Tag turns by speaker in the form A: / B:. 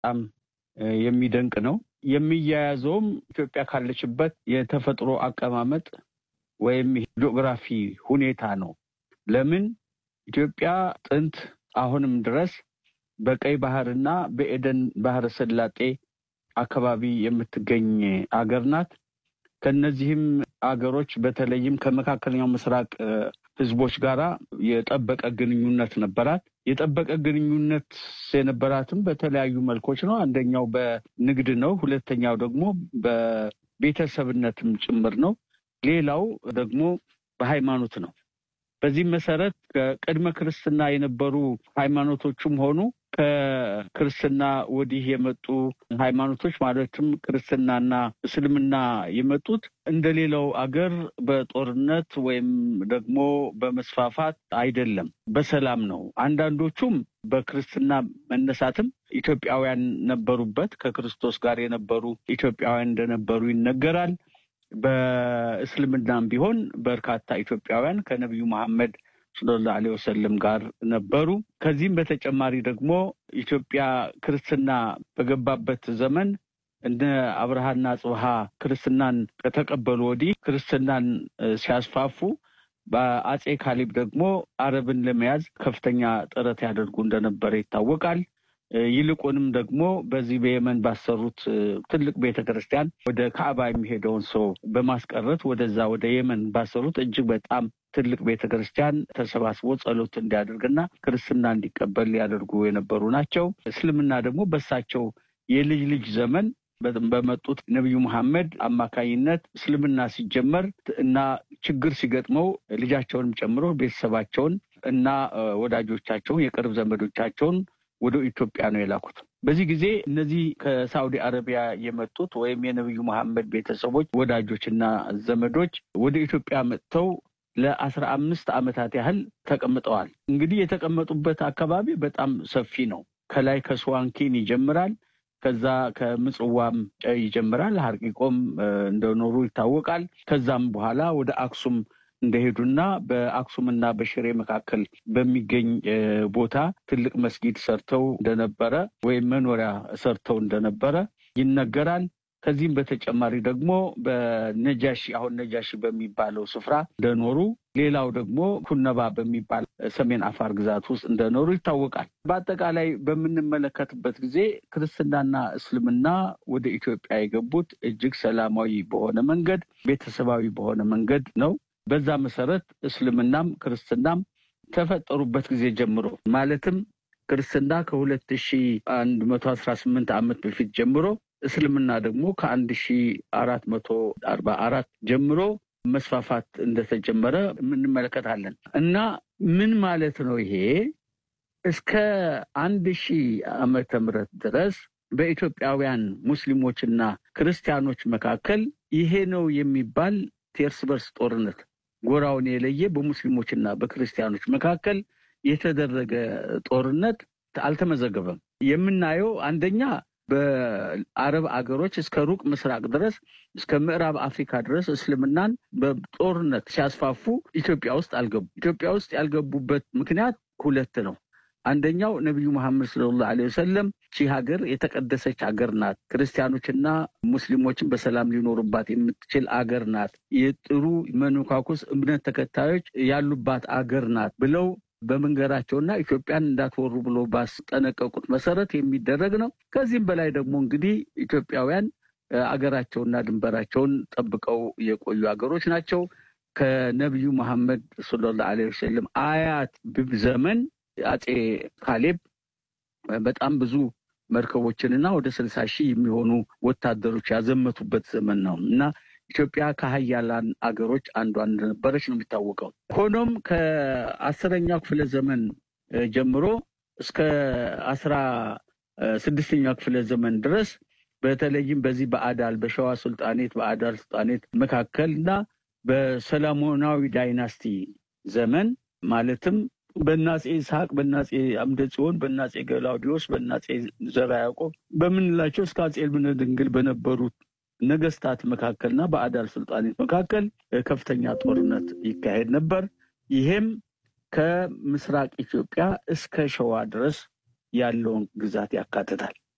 A: በጣም የሚደንቅ ነው። የሚያያዘውም ኢትዮጵያ ካለችበት የተፈጥሮ አቀማመጥ ወይም ጂኦግራፊ ሁኔታ ነው። ለምን ኢትዮጵያ ጥንት አሁንም ድረስ በቀይ ባህርና በኤደን ባህረ ሰላጤ አካባቢ የምትገኝ አገር ናት። ከነዚህም አገሮች በተለይም ከመካከለኛው ምስራቅ ህዝቦች ጋራ የጠበቀ ግንኙነት ነበራት። የጠበቀ ግንኙነት የነበራትም በተለያዩ መልኮች ነው። አንደኛው በንግድ ነው። ሁለተኛው ደግሞ በቤተሰብነትም ጭምር ነው። ሌላው ደግሞ በሃይማኖት ነው። በዚህም መሰረት ከቅድመ ክርስትና የነበሩ ሃይማኖቶችም ሆኑ ከክርስትና ወዲህ የመጡ ሃይማኖቶች ማለትም ክርስትናና እስልምና የመጡት እንደሌላው አገር በጦርነት ወይም ደግሞ በመስፋፋት አይደለም፣ በሰላም ነው። አንዳንዶቹም በክርስትና መነሳትም ኢትዮጵያውያን ነበሩበት። ከክርስቶስ ጋር የነበሩ ኢትዮጵያውያን እንደነበሩ ይነገራል። በእስልምናም ቢሆን በርካታ ኢትዮጵያውያን ከነቢዩ መሐመድ ሰለላሁ ዐለይሂ ወሰለም ጋር ነበሩ። ከዚህም በተጨማሪ ደግሞ ኢትዮጵያ ክርስትና በገባበት ዘመን እነ አብርሃና ጽብሃ ክርስትናን ከተቀበሉ ወዲህ ክርስትናን ሲያስፋፉ በአጼ ካሌብ ደግሞ አረብን ለመያዝ ከፍተኛ ጥረት ያደርጉ እንደነበረ ይታወቃል። ይልቁንም ደግሞ በዚህ በየመን ባሰሩት ትልቅ ቤተ ክርስቲያን ወደ ካዕባ የሚሄደውን ሰው በማስቀረት ወደዛ ወደ የመን ባሰሩት እጅግ በጣም ትልቅ ቤተ ክርስቲያን ተሰባስቦ ጸሎት እንዲያደርግና ክርስትና እንዲቀበል ሊያደርጉ የነበሩ ናቸው። እስልምና ደግሞ በሳቸው የልጅ ልጅ ዘመን በመጡት ነቢዩ መሐመድ አማካኝነት እስልምና ሲጀመር እና ችግር ሲገጥመው ልጃቸውንም ጨምሮ ቤተሰባቸውን እና ወዳጆቻቸውን የቅርብ ዘመዶቻቸውን ወደ ኢትዮጵያ ነው የላኩት። በዚህ ጊዜ እነዚህ ከሳዑዲ አረቢያ የመጡት ወይም የነቢዩ መሐመድ ቤተሰቦች ወዳጆችና ዘመዶች ወደ ኢትዮጵያ መጥተው ለአስራ አምስት ዓመታት ያህል ተቀምጠዋል። እንግዲህ የተቀመጡበት አካባቢ በጣም ሰፊ ነው። ከላይ ከስዋንኪን ይጀምራል። ከዛ ከምጽዋም ይጀምራል። ሀርቂቆም እንደኖሩ ይታወቃል። ከዛም በኋላ ወደ አክሱም እንደሄዱና በአክሱምና በሽሬ መካከል በሚገኝ ቦታ ትልቅ መስጊድ ሰርተው እንደነበረ ወይም መኖሪያ ሰርተው እንደነበረ ይነገራል። ከዚህም በተጨማሪ ደግሞ በነጃሺ አሁን ነጃሺ በሚባለው ስፍራ እንደኖሩ፣ ሌላው ደግሞ ኩነባ በሚባል ሰሜን አፋር ግዛት ውስጥ እንደኖሩ ይታወቃል። በአጠቃላይ በምንመለከትበት ጊዜ ክርስትናና እስልምና ወደ ኢትዮጵያ የገቡት እጅግ ሰላማዊ በሆነ መንገድ፣ ቤተሰባዊ በሆነ መንገድ ነው። በዛ መሰረት እስልምናም ክርስትናም ከፈጠሩበት ጊዜ ጀምሮ ማለትም ክርስትና ከሁለት ሺ አንድ መቶ አስራ ስምንት ዓመት በፊት ጀምሮ እስልምና ደግሞ ከአንድ ሺ አራት መቶ አርባ አራት ጀምሮ መስፋፋት እንደተጀመረ እንመለከታለን። እና ምን ማለት ነው ይሄ? እስከ አንድ ሺህ ዓመተ ምህረት ድረስ በኢትዮጵያውያን ሙስሊሞችና ክርስቲያኖች መካከል ይሄ ነው የሚባል የእርስ በርስ ጦርነት ጎራውን የለየ በሙስሊሞችና በክርስቲያኖች መካከል የተደረገ ጦርነት አልተመዘገበም። የምናየው አንደኛ በአረብ አገሮች እስከ ሩቅ ምስራቅ ድረስ እስከ ምዕራብ አፍሪካ ድረስ እስልምናን በጦርነት ሲያስፋፉ ኢትዮጵያ ውስጥ አልገቡ። ኢትዮጵያ ውስጥ ያልገቡበት ምክንያት ሁለት ነው። አንደኛው ነቢዩ መሐመድ ሰለላሁ ዐለይሂ ወሰለም ቺ ሀገር የተቀደሰች ሀገር ናት፣ ክርስቲያኖችና ሙስሊሞችን በሰላም ሊኖሩባት የምትችል አገር ናት፣ የጥሩ መነኳኩስ እምነት ተከታዮች ያሉባት አገር ናት ብለው በመንገራቸውና ኢትዮጵያን እንዳትወሩ ብሎ ባስጠነቀቁት መሰረት የሚደረግ ነው። ከዚህም በላይ ደግሞ እንግዲህ ኢትዮጵያውያን አገራቸውና ድንበራቸውን ጠብቀው የቆዩ ሀገሮች ናቸው። ከነቢዩ መሐመድ ሰለላሁ ዐለይሂ ወሰለም አያት ብብ ዘመን አጼ ካሌብ በጣም ብዙ መርከቦችንና ወደ ስልሳ ሺህ የሚሆኑ ወታደሮች ያዘመቱበት ዘመን ነው እና ኢትዮጵያ ከሀያላን አገሮች አንዷ እንደነበረች ነው የሚታወቀው። ሆኖም ከአስረኛው ክፍለ ዘመን ጀምሮ እስከ አስራ ስድስተኛው ክፍለ ዘመን ድረስ በተለይም በዚህ በአዳል በሸዋ ሱልጣኔት በአዳል ሱልጣኔት መካከል እና በሰለሞናዊ ዳይናስቲ ዘመን ማለትም በናጼ ይስሐቅ፣ በናጼ አምደ ጽዮን፣ በናጼ ገላውዲዮስ፣ በናጼ ዘርዓ ያዕቆብ በምንላቸው እስከ አጼ ልብነ ድንግል በነበሩት ነገስታት መካከልና በአዳል ሱልጣኔት መካከል ከፍተኛ ጦርነት ይካሄድ ነበር። ይሄም ከምስራቅ ኢትዮጵያ እስከ ሸዋ ድረስ ያለውን ግዛት ያካትታል።